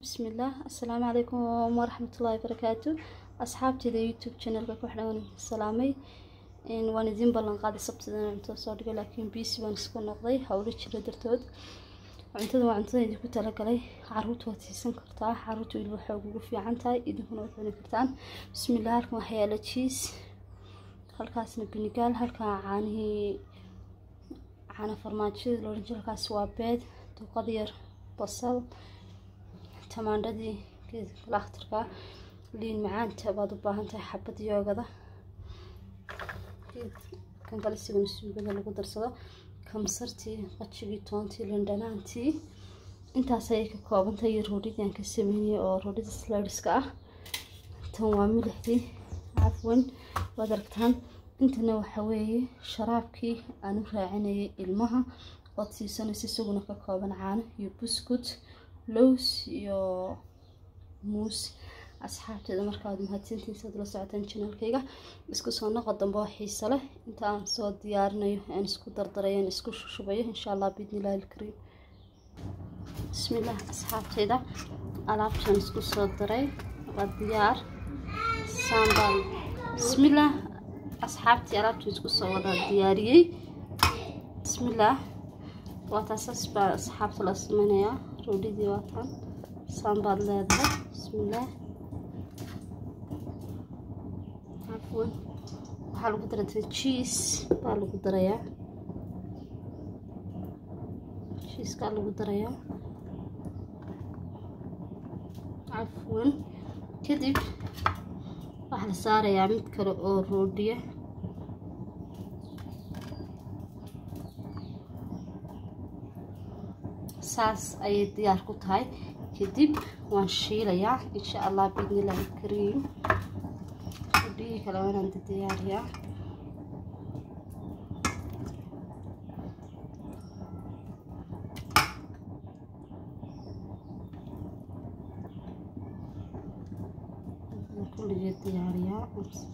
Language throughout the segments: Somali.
bismillaah assalaamu calaykum waraxmatullaahi barakaatu asxaabteeda youtube channelka ku xidhan salaamay waan idiin ballan qaaday sabtida inaan cuntada soo dhigo laakiin biisi baan isku noqday howlo jira dartood cuntada waa cuntada idinku talagalay caruurta waad siisan kartaa caruurta weliba xoog ugu fiican tahay idinkuna waad cuni kartaan bismillaah halkan waxaa yaala jiis halkaasna binigaal halkaa caanihii caana farmaajada loohan jiro halkaas waa beed duqad yar basal tamaandhadii geedka kala akhtarka liin macaanta baad u baahan tahay xabad yoogada kan kale sigana suugada lagu darsado kamsartii qajigii toontii lindhanaantii intaas ayay ka koobantahay iyo roodhidii aan ka sameynayay oo roodhida slideska ah tan waa milixdii cafwan waad aragtaan intana waxa weeye sharaabkii aan u raacinayay ilmaha ood siisanaysa isaguna ka kooban caano iyo buskut lows iyo muus asxaabteeda markaad mahadsantiinsaad la socotaan janaalkayga isku soo noqo dambe oo xiise leh inta aan soo diyaarinayo aan isku dardarayo aan isku shushubayo insha allah biidnillahi alkariim bismillaah asxaabteeda alaabtaan isku soo daray waa diyaar saambal bismillaah asxaabtii alaabtii isku soo wada diyaariyey bismillaah waa taasaas baa asxaabta la sameynayaa roodhidii waa taan saambaad leedahay bismillaah cafwan waxaa lagu darata jiis baa lagu darayaa jiiskaa lagu darayaa cafwan kadib waxaa la saarayaa mid kale oo roodhiya saas ayay diyaar ku tahay kadib waan shiilayaa insha allah biidnillahi kariim roodhiyii kale waanaan diyaariyaa kulligeed diyaariyaa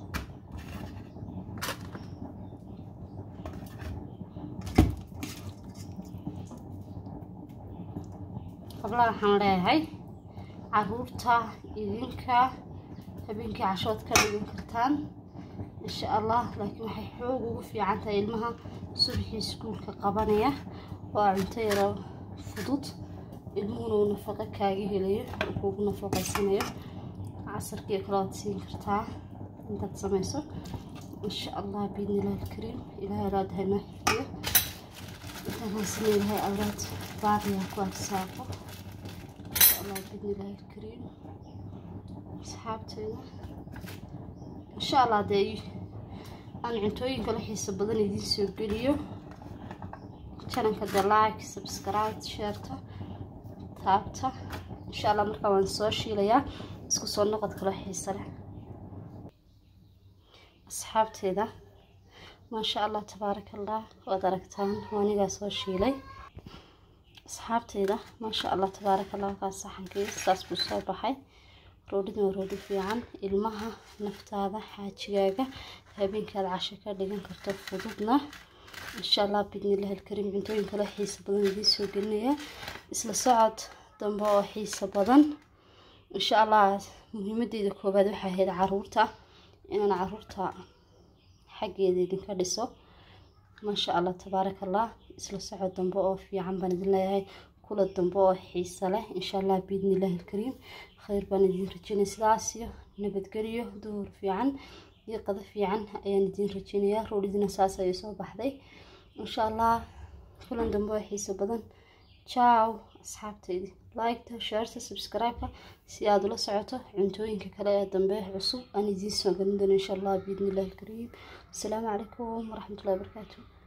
qabla waxaan leeyahay caruurta idinka habeenkii cashood ka dhigan kartaan insha allah laakiin waxay xoog ugu fiican tahay ilmaha subaxii iskuulka qabanaya waa cunto yaro fudud ilmuhuna uu nafaqo kaaga helayo uu kuugu nafaqaysanayo casarkii kale waad siin kartaa intaad samayso insha allah biidnillahi alkariim ilaahay alaadahay noo xifiyo intaan haysana ilahay awlaad baariyaa ku arsaaqo insha allah biidnillahi alkariim asxaabteeda insha allah dee aan cuntooyin kala xiiso badan idiin soo geliyo jananka dee like subscribe sheerta taabta insha allah markaa waan soo shiilayaa isku soo noqod kalo xiise leh asxaabteeda maasha allah tabaaraka allah waad aragtaan waanigaa soo shiilay asxaabteeda maasha allah tabaaraka allah halkaas saxankii saas buu soo baxay roodhidin waa roodhi fiican ilmaha naftaada xaajigaaga habeenkaad casho ka dhigan karto fududna insha allah biidnillahi alkariim cuntooyin kale xiise badan idiin soo gelinaya isla socod dambe oo xiise badan insha allah muhiimadeeda koowaad waxay ahayd caruurta inaan caruurta xaggeeda idinka dhiso maasha allah tabaaraka allah isla socod dambe oo fiican baan idin leeyahay kula dambe oo xiise leh insha allah biidnillahi alkariim khayr baan idin rajeynaya sidaas iyo nabadgeliyo duhur fiican iyo qado fiican ayaan idin rajeynayaa roolidina saas ayay soo baxday insha allah kulan dambe oo xiise badan jaw asxaabtaydi liketa sharta subscribe-ka si aada ula socoto cuntooyinka kale ee dambe cusub aan idiin soo gelin doono insha allah biidnillahi alkariim asalaamu calaykum waraxmatullahi wabarakaatu